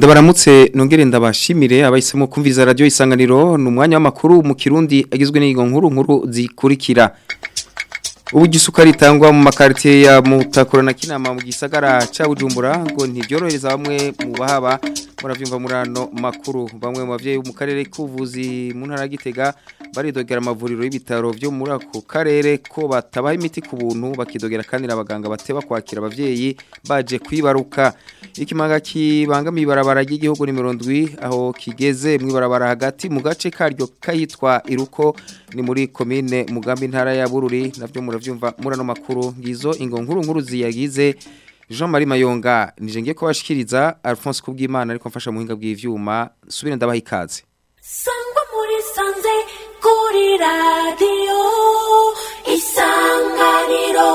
ndabaramutse nongere ndabashimire abahisemo kumviriza radio isanganiro ni umwanya w'amakuru mu kirundi agizwe n'ingo nkuru nkuru zikurikira uburyo isukari itangwa mu makaritiye ya mutakura na kinama mu gisagara ca bujumbura ngo ntibyorohereza bamwe mu bahaba muravyumva murano makuru bamwe mu bavyeyi mu karere k'ubuvuzi mu ntara ya Gitega baridogera amavuriro y'ibitaro byo muri ako karere ko batabaha imiti ku buntu bakidogera kandi abaganga bateba kwakira abavyeyi baje kwibaruka ikimanga kibangamiye ibarabara ry'igihugu nimero 7 aho kigeze mu ibarabara hagati mu gace karyo kayitwa iruko ni muri commune mugambi ntara ya Bururi navyo muravyumva murano makuru ngizo ingo nkuru nkuru ziyagize Jean Marie Mayonga nije ngiye kubashikiriza Alphonse Kubwimana ariko mfasha muhinga bw'ivyuma subire ndabaha ikaze Sangwa muri sanze kuri radio isanganiro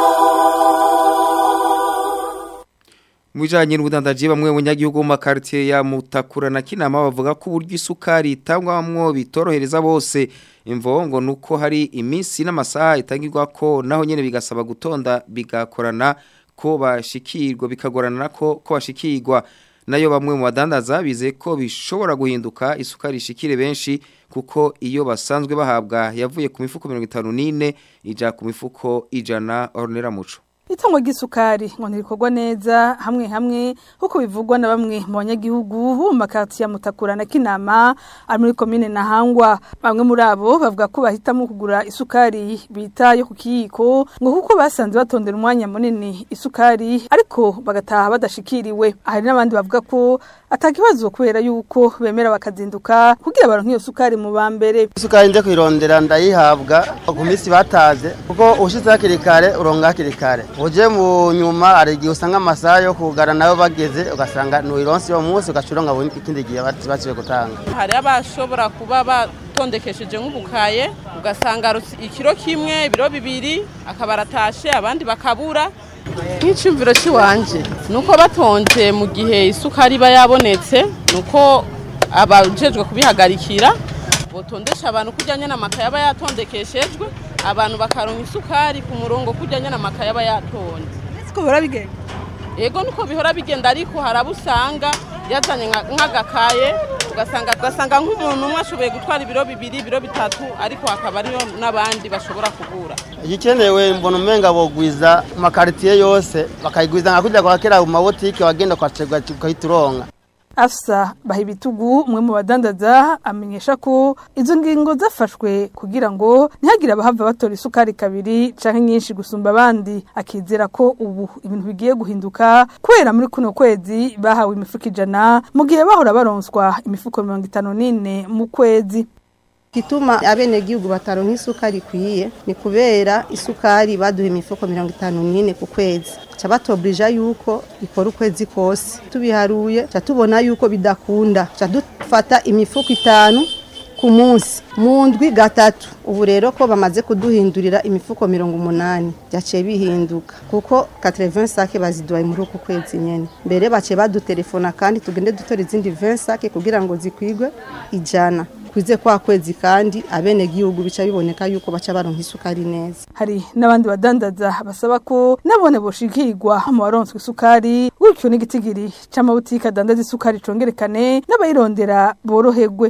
Mwijanye n'ubudandaji bamwe mu nyagihugu mu makartier ya Mutakura na Kinama bavuga ko uburyo isukari itangwamwo bitorohereza bose imvongo nuko hari iminsi n'amasaha itangirwa ko naho nyene bigasaba gutonda bigakorana ko bashikirwa bikagorana ko ko bashikirwa nayo bamwe mu badandaza bize ko bishobora guhinduka isukari ishikire benshi kuko iyo basanzwe bahabwa yavuye ku mifuko 54 ija ku mifuko ijana ornera muco Itangwa ry'isukari ngo ntirikorwa neza hamwe hamwe kuko bivugwa na bamwe mu banyagihugu bo mu makarti ya Mutakura na Kinama ari muri commune Nahangwa bamwe muri abo bavuga ko bahitamo kugura isukari bita yo ku kiyiko ngo kuko basanze batondera umwanya munini isukari ariko bagataha badashikiriwe hari n'abandi bavuga ko atakibazo kubera yuko bemera bakazinduka kugira baronke iyo sukari mu bambere isukari nje kwirondera ndayihabwa ku minsi bataze kuko ushize hakiri kare uronga hakiri kare uje mu nyuma hari igihe usanga amasaha yo kugara nayo bageze ugasanga nuyironsi uwo munsi ugacuronga bundi ikindi gihe baciye gutanga hari abashobora kuba batondekesheje nk'ubukaye ugasanga ikiro kimwe ibiro bibiri akaba aratashe abandi bakabura nk'icyumviro cy'iwanje ni uko batonze mu gihe isukari iba yabonetse ni uko abajejwe kubihagarikira botondesha abantu kujyanye n'amakaye aba yatondekeshejwe abantu bakaronka isukari ku murongo kujyanye n'amakaye aba yatonze siko bihora bigenda yego nuko bihora bigenda ariko hari abo usanga yazanye nk'agakaye ugasanga ugasanga nk'umuntu umwe ashoboye gutwara ibiro bibiri ibiro bitatu ariko hakaba ariyo n'abandi bashobora kugura igikenewe mbona umenga bogwiza mu makaritiye yose bakayigwiza nka kurya kwa kera mu mabotike wagenda kwacegwa ukahita uronka Afsa bahibitugu umwe mu badandaza amenyesha ko izo ngingo zafashwe kugira ngo ntihagire abahava batora isukari kabiri canke nyinshi gusumba abandi akizera ko ubu ibintu bigiye guhinduka kubera muri kuno kwezi bahawe imifuko ijana mu gihe bahora baronswa imifuko mirongo itanu n'ine mu kwezi Kituma abene gihugu bataronka isukari kwiye ni kubera isukari baduha imifuko mirongo itanu n'ine ku kwezi ca batobrija yuko ikora ukwezi kose tubiharuye ca tubona yuko bidakunda ca dufata imifuko itanu ku munsi mu ndwi gatatu ubu rero ko bamaze kuduhindurira imifuko mirongo umunani byaciye bihinduka kuko 80 sake baziduhaye muri uku kwezi nyene mbere baciye badutelefona kandi tugende dutora izindi 20 sake kugira ngo zikwigwe ijana kwize kwa kwezi kandi abene gihugu bica biboneka yuko baca baronka isukari neza hari n'abandi badandaza basaba ko nabone boshikirwa mu baronswe isukari gutyo n'igitigiri c'amabutike adandaza isukari congerekane n'abayirondera boroherwe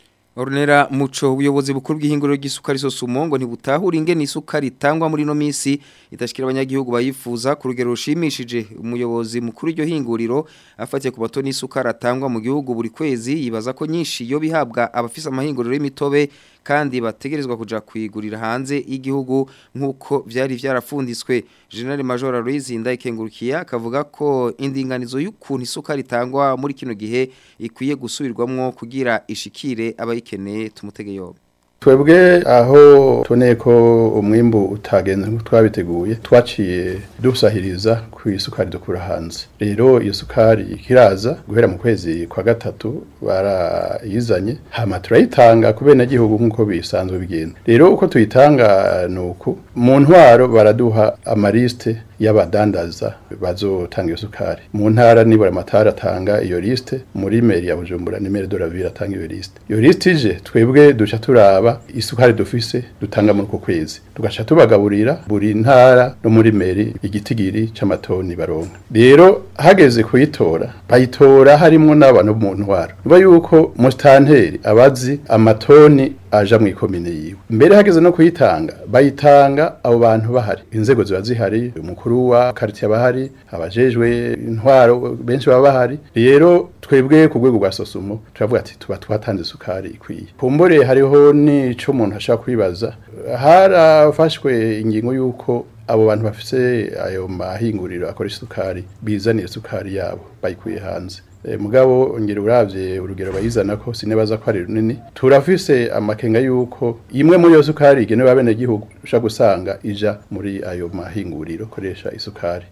Ornera muco ubuyobozi bukuru bw'ihinguriro ry'isukari sosumo ngo ntibutahura ingene isukari itangwa muri no misi itashikira abanyagihugu bayifuza ku rugero rushimishije umuyobozi mukuru iryo hinguriro afatiye ku bato n'isukari atangwa mu gihugu buri kwezi yibaza ko nyinshi yo bihabwa abafise amahinguriro y'imitobe kandi bategerezwa kuja kwigurira hanze y'igihugu nk'uko vyari vyarafunditswe General Major Louise Ndayikengurukiye akavuga ko indinganizo y'ukuntu isukari itangwa muri kino gihe ikwiye gusubirwamwo kugira ishikire abayikeneye tumutege yoba twebwe aho tuboneye ko umwimbu utagenze nk'uko twabiteguye twaciye dusahiriza ku isukari dukura hanze rero iyo sukari ikiraza guhera mu kwezi kwa gatatu barayizanye hama turayitanga ku benegihugu nk'uko bisanzwe bigenda rero uko tuyitanga ni uku mu ntwaro baraduha amarisite y'abadandaza bazotanga iyo sukari mu ntara nibura amatara atanga iyo liste muri meri ya Bujumbura ni meri doravira atanga iyo liste iyo liste ije twebwe duca turaba isukari dufise dutanga muri uko kwezi tugaca tubagaburira buri ntara no muri meri igitigiri c'amatoni baronka rero hageze kuyitora bayitora harimwo n'abantu mu ntwaro niba yuko mustanteri abazi amatoni aja mu ikomine yiwe mbere hageze no kuyitanga bayitanga abo bantu bahari inzego ziba zihari umukuru wa quartier bahari abajejwe intwaro benshi baba bahari rero twebwe ku rwego rwa sosumo turavuga ati tuba twatanze sukari ikwiye kumbore hariho n'ico umuntu ashaka kwibaza harafashwe ingingo y'uko abo bantu bafise ayo mahinguriro akoresha isukari bizanira isukari yabo bayikuye hanze E, mugabo ngera uravye urugero bayizana ko sinebaza ko ari runini turafise amakenga yuko imwe muri yo sukari igenewe abene gihugu usha gusanga ija muri ayo mahinguriro koresha isukari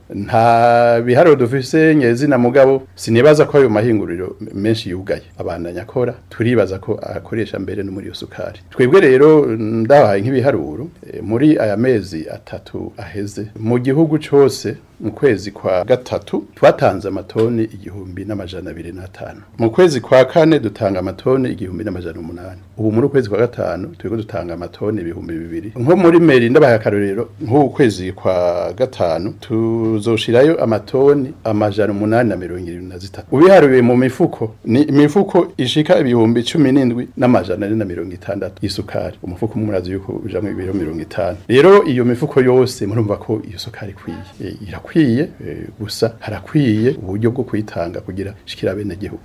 nta biharuro dufise nyezina mugabo sinibaza ko ayo mahinguriro menshi yugaye abandanya akora turibaza ko akoresha mbere no muri iyo sukari twebwe rero ndabaye nk'ibiharuro e, muri aya mezi atatu aheze mu gihugu cose mu kwezi kwa gatatu twatanze amatoni igihumbi n'amajana abiri n'atanu mu kwezi kwa kane dutanga amatoni igihumbi n'amajana umunani ubu muri ukwezi kwa gatanu turiko dutanga amatoni ibihumbi bibiri nko muri meri ndabaye akarorero nk'ubu kwezi kwa gatanu tuzoshirayo amatoni amajana umunani na mirongo irindwi na zitatu ubiharuye mu mifuko ni imifuko ishika ibihumbi cumi n'indwi n'amajana ane na mirongo itandatu y'isukari umufuko umwe murazi yuko ujamwo ibiro mirongo itanu rero iyo mifuko yose murumva ko iyo sukari ikwiye E, irakwiye e, gusa harakwiye uburyo bwo kuyitanga kugira shikira bene gihugu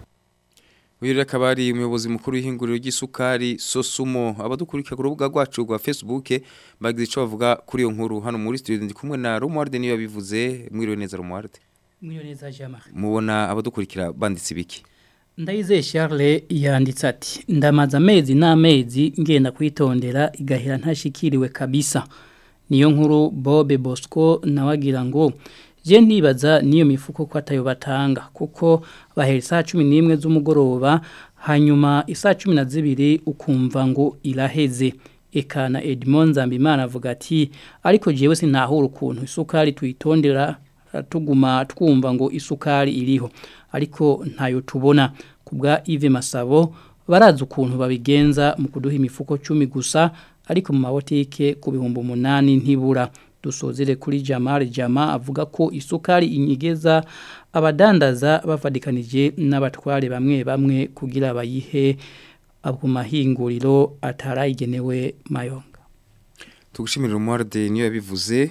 Uyu rero akaba ari umuyobozi mukuru w'ihinguriro ry'isukari Sosumo abadukurikira ku rubuga rwacu rwa Facebook bagize ico bavuga kuri iyo nkuru hano muri studio ndi kumwe na Romuald niyo yabivuze mwiriwe neza Romuald Mwiyoneza Jean mubona abadukurikira banditse ibiki Ndayizeye Charles yanditse ati ndamaze amezi n'amezi ngenda kwitondera igahera ntashikiriwe kabisa niyo nkuru Bob Bosco nawagira ngo je ndibaza niyo mifuko ko atayo batanga kuko bahera saa 11 z'umugoroba hanyuma isaa 12 ukumva ngo iraheze eka na Edmond Zambimana avuga ati ariko jewe sinahura ukuntu isukari tuyitondera tuguma twumva ngo isukari iriho ariko ntayo tubona kubwa Yves Masabo barazi ukuntu babigenza mu kuduha imifuko 10 gusa ariko mu mabotike ku bihumbi umunani ntibura dusozere kuri Jamal Jama avuga ko isukari inyigeza abadandaza bavadikanije n'abatware bamwe bamwe kugira bayihe abo mahinguriro atarayigenewe mayonga tugushimira Romuald niyo yabivuze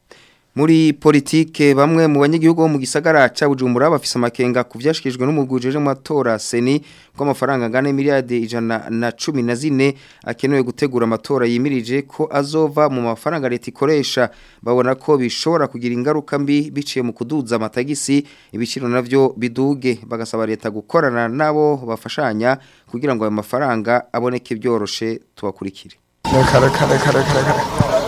muri politike bamwe mu banyagihugu bo mu gisagara ca Bujumbura bafise amakenga kuvyashikijwe n'umugujeje mu matora seni kw'amafaranga ngana miliyarde ijana na cumi na zine akenewe gutegura amatora yimirije ko azova mu mafaranga leta ikoresha babona ko bishobora kugira ingaruka mbi biciye mu kuduza amatagisi ibiciro navyo biduge bagasaba leta gukorana nabo bafashanya kugira ngo ayo mafaranga aboneke byoroshe tubakurikire kare kare kare kare kare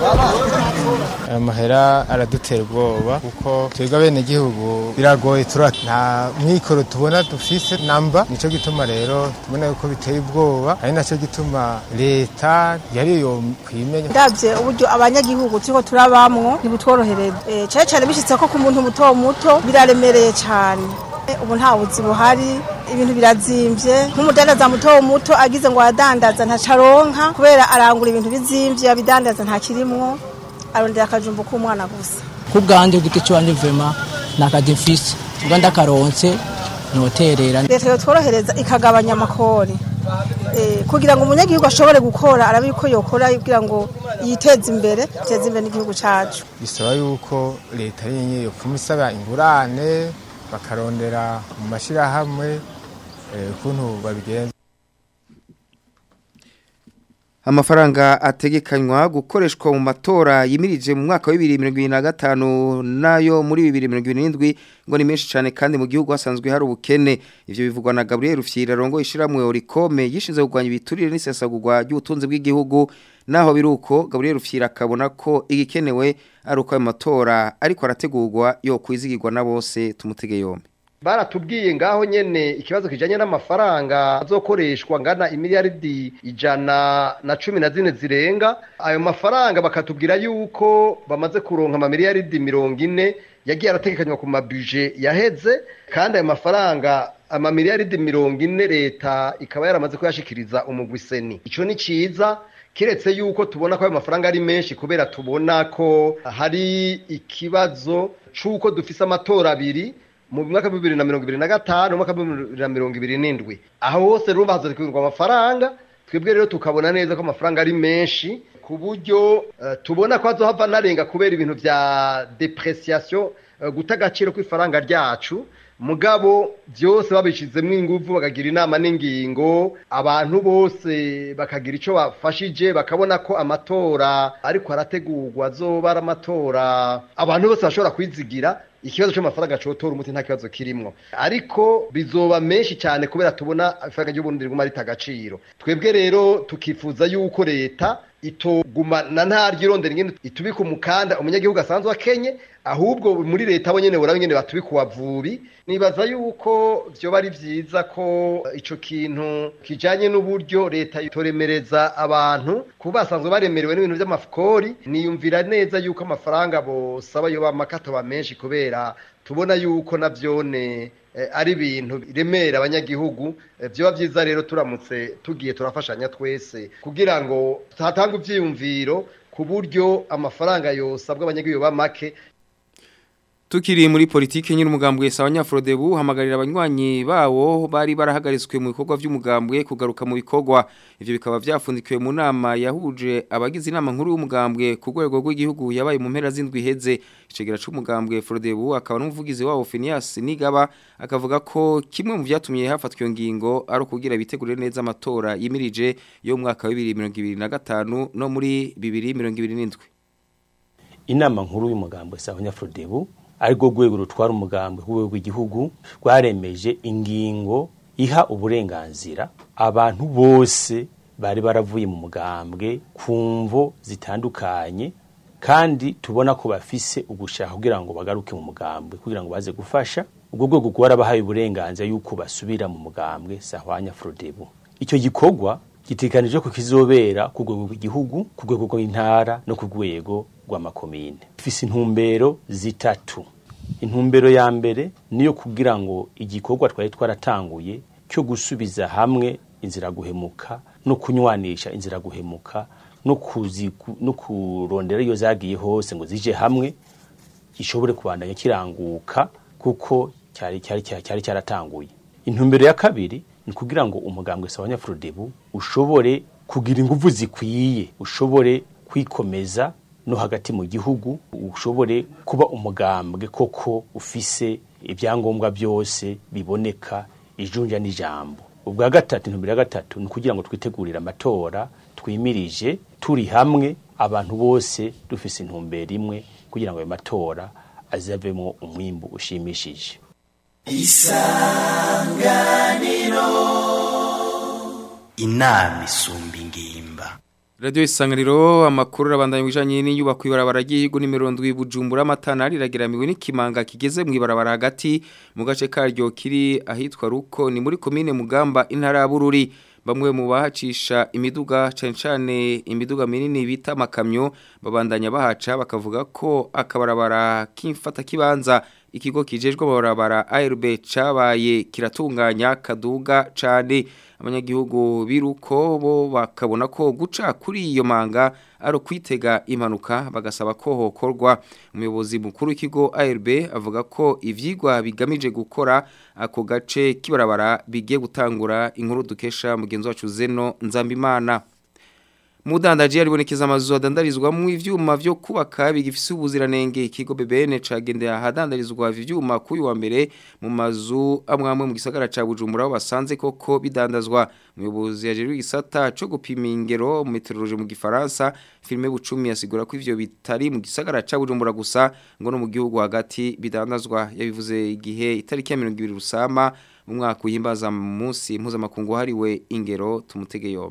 aya mahera aradutera ubwoba kuko twebwe abenegihugu biragoye tura nta mwikoro tubona dufise namba nico gituma rero tubona yuko biteye ubwoba ari naco gituma leta yari yo kwimenya ndavye uburyo abanyagihugu turiko turabamwo ntibutworohereza cane cane bishitse ko ku muntu muto muto biraremereye cane ubu nta buzi buhari ibintu birazimvye nk'umudandaza muto muto agize ngo aradandaza ntacaronka kubera arangura ibintu bizimvye abidandaza ntakirimwo arondera akajumbu k'umwana gusa ku bwanjye giti cy'uwanje vema nakadefisi ubwo ndakaronse noterera leta yotworohereza ikagabanya amakori kugira ngo umunyagihugu ashobore gukora arabe yuko yokora kugira ngo yiteze imbere iteze imbere n'igihugu cacu bisaba yuko leta yenye yopfuma isaba ingurane bakarondera mu mashyirahamwe ukuntu babigenza amafaranga ategekanywa gukoreshwa mu matora yimirije mu mwaka wa 2025 nayo muri 2027 ngo ni menshi cyane kandi mu gihugu hasanzwe hari ubukene ivyo bivugwa na Gabriel Rufyira rongo ishiramwe Orikome yishinze kugwanya ibiturire n'isesagurwa ry'ubutunzi bw'igihugu naho biruko Gabriel Rufyira akabona ko igikenewe ari uko ayo matora ariko arategurwa yo kwizigirwa na bose tumutege yombi baratubwiye ngaho nyene ikibazo kijanye n'amafaranga azokoreshwa ngana imiliyaridi ijana na cumi na zine zirenga ayo mafaranga bakatubwira yuko bamaze kuronka amamiliyaridi mirongo ine yagiye arategekanywa ku mabuje yaheze kandi ayo mafaranga amamiliyaridi mirongo ine leta ikaba yaramaze kuyashikiriza umugwiseni ico ni ciza kiretse yuko tubona ko ayo mafaranga ari menshi kubera tubona ko hari ikibazo c'uko dufise amatora abiri mu mwaka wa bibiri na mirongo ibiri na gatanu umwaka wa bibiri na mirongo ibiri n'indwi aho hose rero bahazarirwa amafaranga twebwe rero tukabona neza ko amafaranga ari menshi ku buryo uh, tubona ko azohava narenga kubera ibintu vya depreciation uh, guta agaciro kw'ifaranga ryacu mugabo byose babishizemo ingufu bakagira inama n'ingingo abantu bose bakagira icyo bafashije bakabona ko amatora ariko arategurwa azoba ari amatora abantu bose bashobora kwizigira ikibazo cy'amafaranga cotora umuti nta kibazo kirimo ariko bizoba menshi cyane kubera tubona ifaranga ry'uburundi riguma rita agaciro twebwe rero tukifuza yuko leta itogumana ntaryo irondera ingene itubika umukanda umunyagihugu asanzwe akenye ahubwo muri leta bo nyene burabo nyene batubika uwavubi nibaza yuko vyoba ari vyiza ko ico kintu kijanye n'uburyo leta itoremereza abantu kuba basanzwe baremerewe n'ibintu vy'amafukori niyumvira neza yuko amafaranga bosaba yoba amakato ba menshi kubera tubona yuko navyone ari ibintu biremera abanyagihugu byoba byiza rero turamutse tugiye turafashanya twese kugira ngo tuhatange ibyiyumviro ku buryo amafaranga yosabwa abanyagihugu ba make Tukiri muri politike nyine umugambwe Sawanyafrodebu hamagarira abanywanyi bawo bari barahagaritswe mu bikorwa by'umugambwe kugaruka mu bikorwa ivyo bikaba byafundikiwe mu nama yahuje abagize inama nkuru y'umugambwe ku rwego rw'igihugu yabaye mu mpera z'indwi heze icegera c'umugambwe Frodebu akaba n'umuvugizi wabo Phineas Nigaba akavuga ko kimwe mu byatumye hafatwa iyo ngingo ari ukugira bitegurire neza amatora yimirije yo mu mwaka wa 2025 no muri 2027 inama nkuru y'umugambwe Sawanyafrodebu ariko rwego rutwara umugambi ku rwego rw'igihugu rwaremeje ingingo iha uburenganzira abantu bose bari baravuye mu mugambwe ku mvo zitandukanye kandi tubona ko bafise ugushaka kugira ngo bagaruke mu mugambwe kugira ngo baze gufasha ubwo rwego rwarabahaye uburenganzira yuko basubira mu mugambwe sahwanya frodebu icyo gikorwa gitekanije ko kizobera ku rwego rw'igihugu ku rwego rw'intara no ku rwego rw'amakomine ifise intumbero zitatu intumbero ya mbere niyo kugira ngo igikorwa twari twaratanguye cyo gusubiza hamwe inzira guhemuka no kunywanisha inzira guhemuka no kuzi no kurondera iyo zagiye hose ngo zije hamwe gishobore kubandanya kiranguka kuko cyari cyari cyari cyaratanguye intumbero ya kabiri ni kugira ngo umugambwe sabanyafrodebu ushobore kugira ingufu zikwiye ushobore kwikomeza no hagati mu gihugu ushobore kuba umugambwe koko ufise ibyangombwa byose biboneka ijunja n'ijambo ubwa gatatu intumbero ya gatatu ni ukugira ngo twitegurire amatora twimirije turi hamwe abantu bose dufise intumbero imwe kugira ngo ayo matora azavemo umwimbu ushimishije isanganiro inama isumba ingimba Radio isanganiro amakuru rabandanye bijanye n'inyubako ibarabara ry'ihigo nimero 7 Bujumbura amatana rirageramiwe n'ikimanga kigeze mu ibarabara hagati mu gace karyo kiri ahitwa Ruko ni muri commune Mugamba intara ya Bururi bamwe mu bahacisha imiduga cyane cyane imiduga minini bita makamyo babandanya bahaca bakavuga ko akabarabara kimfata kibanza ikigo kijejwe barabara ARB cabaye kiratunganya kaduga cyane abanyagihugu biruko bo bakabona ko guca kuri iyo manga ari kwitega impanuka bagasaba ko hokorwa umuyobozi mukuru w'ikigo ARB avuga ko ivyigwa bigamije gukora ako gace kibarabara bigiye gutangura inkuru dukesha mugenzi wacu Zeno Nzambimana Mudandaji aribonekeza amazu adandarizwa mu ivyuma vyo kubaka bigifise ubuziranenge ikigo BBN cagendera ahadandarizwa ivyuma kuyu wa mbere mu mazu amwamwe mu gisagara ca Bujumbura aho basanze koko bidandazwa umuyobozi yajeje igisata co gupima ingero mu meteorologie mu gifaransa filme bucumi yasigura ko ivyo bitari mu gisagara ca Bujumbura gusa ngo no mu gihugu hagati bidandazwa yabivuze igihe itariki ya 20 rusama mu mwaka uhimbaza munsi mpuzamakungu hariwe ingero tumutege yombi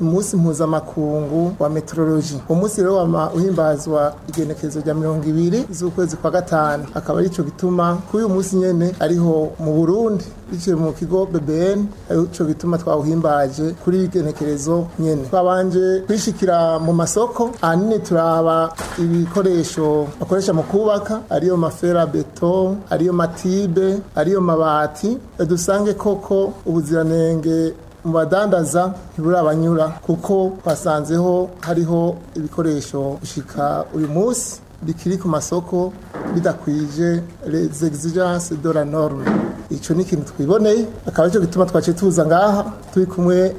umunsi mpuzamakungu wa meteorology uwo munsi rero wama uhimbazwa igenekerezo rya mirongo ibiri z'ukwezi kwa gatanu akaba arico gituma kuri uyu munsi nyene ariho mu burundi biciye mu kigo bbn arico gituma twawuhimbaje kuri igenekerezo nyene twabanje kwishikira mu masoko ahanini turaba ibikoresho bakoresha mu kubaka ariyo mafera beto ariyo matibe ariyo mabati dusange koko ubuziranenge mu badandaza ntiburabanyura kuko twasanzeho hariho ibikoresho gushika uyu munsi bikiri ku masoko bidakwije les exigences de la norme ico ni ikintu twiboneye akaba aricyo gituma twaciye tuza ngaha turi kumwe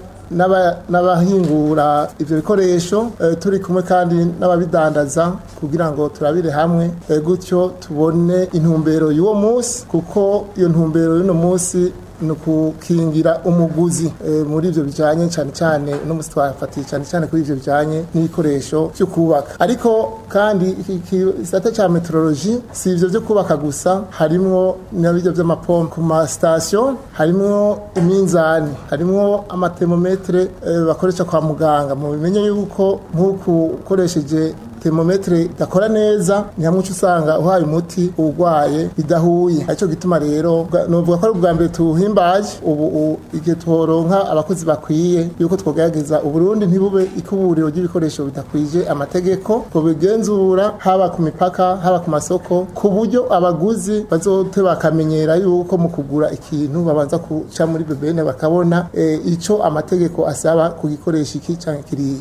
n'abahingura ibyo bikoresho turi kumwe kandi n'ababidandaza kugira ngo turabire hamwe gutyo tubone intumbero y'uwo munsi kuko iyo ntumbero y'uno munsi ni ukukingira umuguzi muri ibyo bijyanye cyane cyane uno munsi twafatiye cyane cyane kuri ibyo bijyanye n'ibikoresho byo kubaka ariko kandi igisate cya meteorology si ibyo byo kubaka gusa harimo n'ibyo by'amapompe ku masitasiyo harimo iminzani harimo amatemometere bakoresha kwa muganga mu bimenye yuko nk'uku ukoresheje termometre idakora neza ni hamwe usanga uhaye umuti urwaye bidahuye aricyo gituma rero novuga ko ari ubwa mbere tuwuhimbaje ubu igihe tworonka abakozi bakwiye yuko twogerageza uburundi ntibube ikuburiro ry'ibikoresho bidakwije amategeko tubigenzura haba ku mipaka haba ku masoko ku buryo abaguzi bazote bakamenyera yuko mu kugura ikintu babanza guca muri bebene bakabona e, ico amategeko asaba kugikoresha iki canke kiriya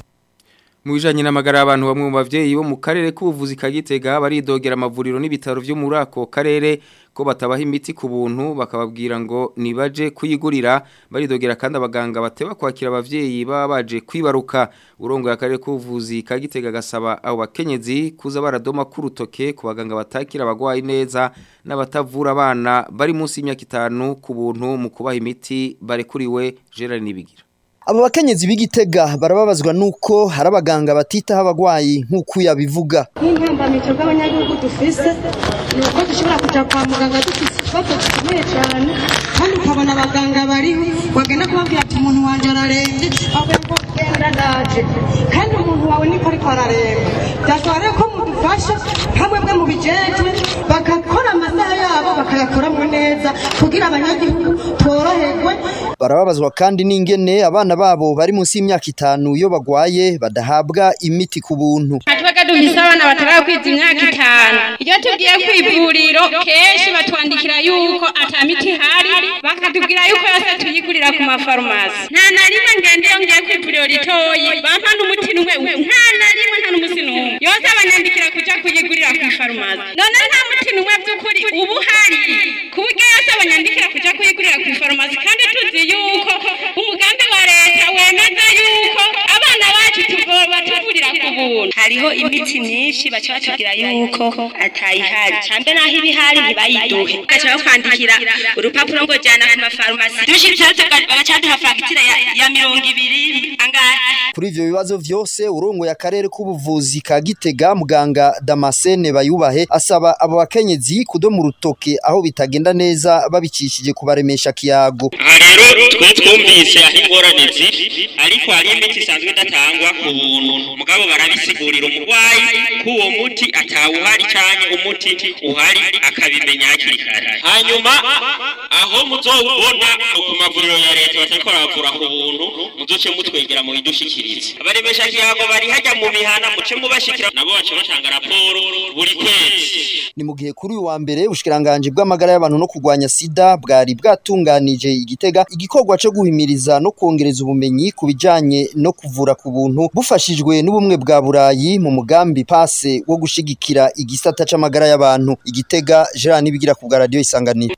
mu bijanye n'amagara y'abantu bamwe mu bavyeyi bo mu karere k'ubuvuzi ka Gitega baridogera amavuriro n'ibitaro byo muri ako karere ko batabaha imiti ku buntu bakababwira ngo nibaje kuyigurira baridogera kandi abaganga bateba kwakira abavyeyi baba baje kwibaruka urongoye akarere k'ubuvuzi ka Gitega gasaba abo bakenyezi kuza baradoma ku rutoke ku baganga batakira abagwayi neza n'abatavura abana bari munsi y'imyaka itanu ku buntu mu kubaha imiti barekuriwe Gerard Nibigira Abo bakenyezi b'igitega barababazwa nuko hari abaganga batitaho abagwayi nk'uko yabivuga. Nk'intambamito bw'abanyagihugu dufise ni uko dushobora kuja kwa muganga dufise ikibazo gikomeye cyane kandi ukabona abaganga bariho wagenda kubabwira ati umuntu wanje ararembye avuye ngo genda ndaje kandi umuntu wawe niko ariko araremba byasaba rero ko mudufasha hamwe bwe mu bijejwe bagakora amasaha yabo bakayakoramo neza kugira abanyagihugu tworoherwe Barababazwa kandi n'ingene abana babo bari munsi y'imyaka itanu iyo bagwaye badahabwa imiti ku buntu. Twebwe dufise abana batarakwiza imyaka itanu. Iyo tugiye kw'ivuriro kenshi batwandikira yuko ata miti ihari bakatubwira yuko yose tuyigurira ku mafarumasi. Nta na rimwe ngende iyo ngiye kw'ivuriro ritoyi bampa n'umuti n'umwe nta na rimwe nta n'umusi n'umwe. Yose abanyandikira kuja kuyigurira ku farumasi. None nta muti n'umwe by'ukuri ubu hari ku buryo yose abanyandikira kuja kuyigurira ku farumasi kandi tuzi yuko umugambi wa leta wemeza yuko abana bacu batuvurira ku buntu hariho imiti myinshi baca batubwira yuko atayihari cambe naho iba ihari ntibayiduhe baca bakwandikira urupapuro ngo jana ku mafarumasi dushitseho bagaca baduha fagitire ya mirongo ibiri angahe Kuri ivyo bibazo vyose urongoye akarere k'ubuvuzi ka Gitega muganga Damascene Bayubahe asaba abo bakenyezi kudoma urutoke aho bitagenda neza babicishije kubaremesha kiyago. aha rero twe twumvise aho ingorane ziri ariko hari imiti isanzwe idatangwa ku buntu mugabo barabisigurira umurwayi ko uwo muti atawuhari cyane umuti uhari akabimenya hakiri kare hanyuma aho muzobona ku mavuriro ya leta batariko baravura ku buntu muzoce mutwegera mu bidushikirize abaremesha kiyago bari hajya mu mihana muce mubashikira nabo bace batanga raporo buri kwezi Ni mu gihe kuri uyu wa mbere ubushikiranganje bw'amagara y'abantu no kurwanya sida bwari bwatunganije igitega igikorwa cyo guhimiriza no kongereza ubumenyi ku bijanye no kuvura ku buntu bufashijwe n'ubumwe bwa Burayi mu mugambi pase wo gushigikira igisata c'amagara y'abantu igitega Gerard nibigira ku bwa radio isanganiro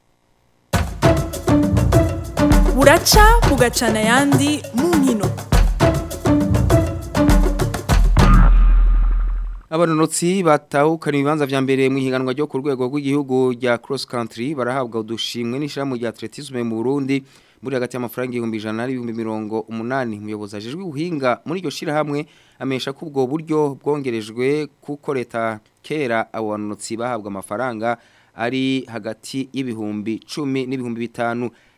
buraca bugacana ayandi mu nkino Abanonotsi batahukana ibibanza vya mbere mu higanwa ryo ku rwego rw'igihugu rya cross country barahabwa udushimwe n'ishirahamwe rya atletisme mu Burundi muri hagati y'amafaranga ibihumbi ijana n'ibihumbi mirongo umunani umuyobozi ajejwe ubuhinga muri iryo shirahamwe amesha ko ubwo buryo bwongerejwe kuko leta kera abo banonotsi bahabwa amafaranga ari hagati y'ibihumbi cumi n'ibihumbi bitanu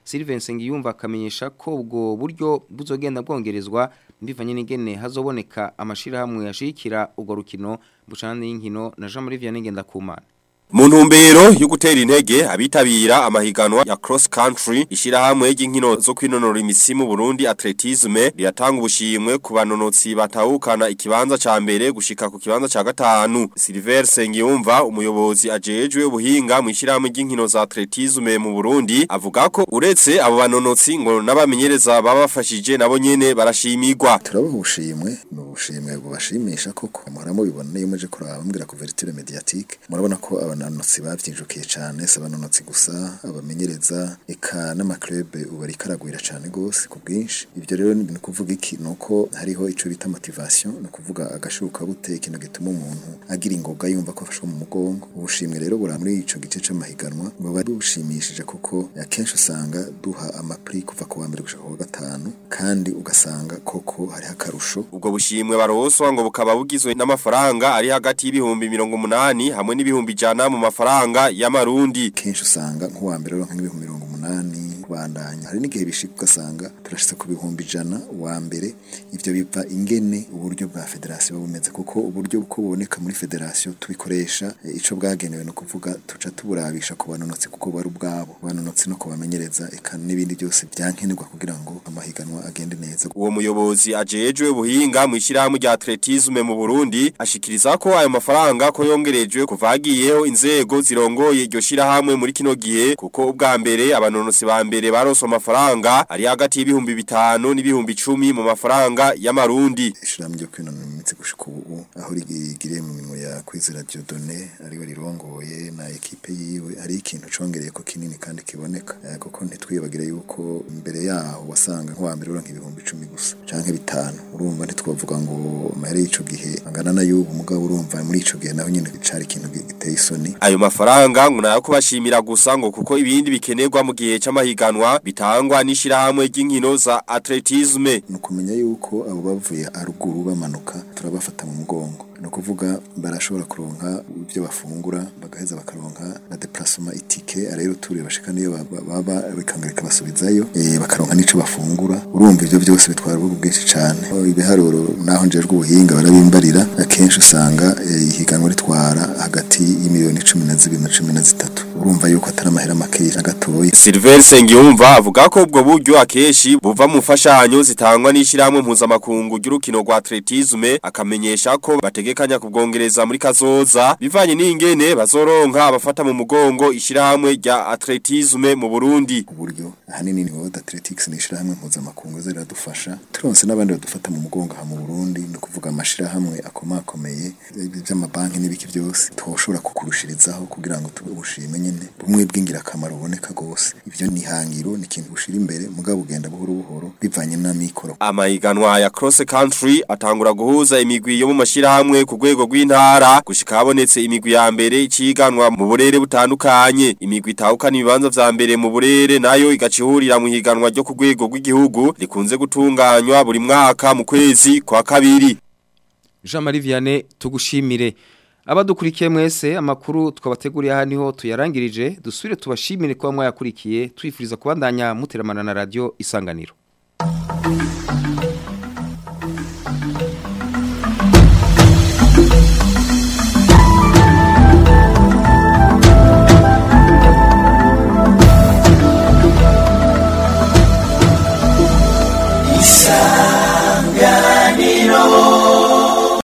Sylvain Sengiyumva akamenyesha ko ubwo buryo buzogenda bwongerezwa bivanye n'ingene hazoboneka amashirahamwe yashikira ubwo rukino bucana y'inkino na Jean Marie Vianney Ngendakumana Mu ntumbero yo gutera intege abitabira amahiganwa ya cross country ishirahamwe ry'inkino zo kwinonora imitsi mu Burundi atletisme riratanga ubushimwe ku banonotsi batahukana ikibanza ca mbere gushika ku kibanza ca gatanu Silver Sengiyumva umuyobozi ajejwe ubuhinga mu ishirahamwe ry'inkino za atletisme mu Burundi avuga ko uretse abo banonotsi ngo n'abamenyereza babafashije nabo nyene barashimirwa turabaha ubushimwe ni ubushimwe bubashimisha koko muhora mubibona iyo muje kuraba mbwira couverture mediatique murabona ko abanonotsi bavyinjukiye cane si abanonotsi gusa abamenyereza eka n'amaklube ubu ariko aragwira cane gose ku bwinshi ivyo rero ni ukuvuga iki ni uko hariho ico bita motivation ni ukuvuga agashuka bute ikintu gituma umuntu agira ingoga yumva ko afashwe mu mugongo ubushimwe rero bura muri ico gice c'amahiganwa buba bushimishije kuko akenshi usanga duha amapri kuva ku wa mbere gushika ku wa gatanu kandi ugasanga koko hariho akarusho ubwo bushimwe baroswa ngo bukaba bugizwe n'amafaranga ari hagati y'ibihumbi mirongo umunani hamwe n'ibihumbi ijana mu mafaranga y'amarundi kenshi usanga nk'uwa mbere uronka nk'ibihumbi mirongo umunani kubandanya hari n'igihe bishika ugasanga turashitse ku bihumbi ijana wa mbere ivyo biva ingene uburyo bwa federasiyo bumeze kuko uburyo uko buboneka muri federasiyo tubikoresha e, ico bwagenewe no kuvuga tuca tuburabisha ku banonotsi kuko bari ubwabo banonotsi no kubamenyereza eka n'ibindi byose byankenerwa kugira ngo amahiganwa agende neza uwo muyobozi ajejwe ubuhinga mu ishirahamwe rya atletisme mu Burundi ashikiriza ko ayo mafaranga ko yongerejwe kuvagiyeho inzego zirongoye iryo shirahamwe muri kino gihe kuko ubwa mbere abanonotsi ba mbere baronse amafaranga ari hagati y'ibihumbi bitanu n'ibihumbi icumi mu mafaranga y'amarundi ishirahamwe ryo kwinonora imitsi gushika ubu aho rigiriye mu minwe ya kwizera Dieudonné ariwe rirongoye na ekipe yiwe hari ikintu congereye ko kinini kandi kiboneka Eh, kuko ntitwibagire yuko imbere yaho wasanga nk'uwa mbere uronka ibihumbi icumi gusa canke bitanu urumva ntitwavuga ngo amahere y'ico gihe angana na y'ubu mugabo urumva muri ico gihe naho nyene cari ikintu giteye isoni ayo mafaranga ngo nayo kubashimira gusa ngo kuko ibindi bikenerwa mu gihe c'amahiganwa bitangwa n'ishirahamwe ry'inkino za atletisme ni ukumenya yuko abo bavuye haruguru bamanuka turabafata mu mugongo ni ukuvuga barashobora kuronka ibyo bafungura bagaheza bakaronka na deplacement itike rero turi bashika niyo baba- baba bikangarika basubizayo eh, bakaronka n'ico bafungura urumva ivyo byose bitwara ubugu bwinshi cane Oh, ibiharuro naho njejwe ubuhinga barabimbarira akenshi usanga eh, ihiganwa ritwara hagati y'imiliyoni cumi na zibiri na cumi na zitatu urumva yuko atari amahera makeya na gatoya Silver Sengiyumva avuga ko ubwo buryo akeshi buva mu mfashanyo zitangwa n'ishirahamwe mpuzamakungu ry'urukino rwa atletisme akamenyesha ko bategekanya kubwongereza muri kazoza bivanye n'ingene bazoronka abafata mu mugongo ishirahamwe rya atletisme mu Burundi uburyo ahanini ni World Athletics ni ishirahamwe mpuzamakungu ziradufasha turonse n'abandi badufata mu mugongo aha mu Burundi ni ukuvuga amashirahamwe akomakomeye ibi by'amabanki n'ibiki byose twoshobora kukurushirizaho kugira ngo tubushime nyene bumwe bw'ingirakamaro buboneka gose ivyo ni hangiro ni ikintu bushira imbere mugabo ugenda buhoro buhoro bivanye n'amikoro Amahiganwa ya cross country atangura guhuza imigwi yo mu mashirahamwe ku rwego rw'intara gushika habonetse imigwi ya mbere iciganwa mu burere butandukanye imigwi itahukana ibibanza vya mbere mu burere nayo igacihurira mu higanwa ryo ku rwego rw'igihugu rikunze gutunganywa buri mwaka mu kwezi kwa kabiri Jean Marie Vianney tugushimire abadukurikiye mwese amakuru twabateguriye aha niho tuyarangirije dusubire tubashimire kuba mwayakurikiye twifuriza kubandanya muteramana na radio isanganiro